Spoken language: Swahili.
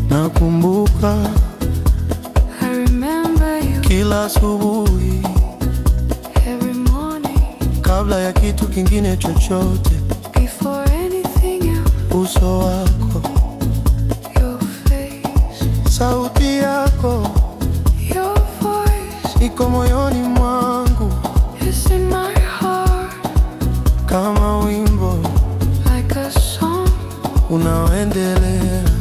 Nakumbuka I remember you kila asubuhi every morning kabla ya kitu kingine chochote, before anything else. uso wako, Your face, sauti yako your voice iko moyoni mwangu is in my heart kama wimbo like a song unaoendelea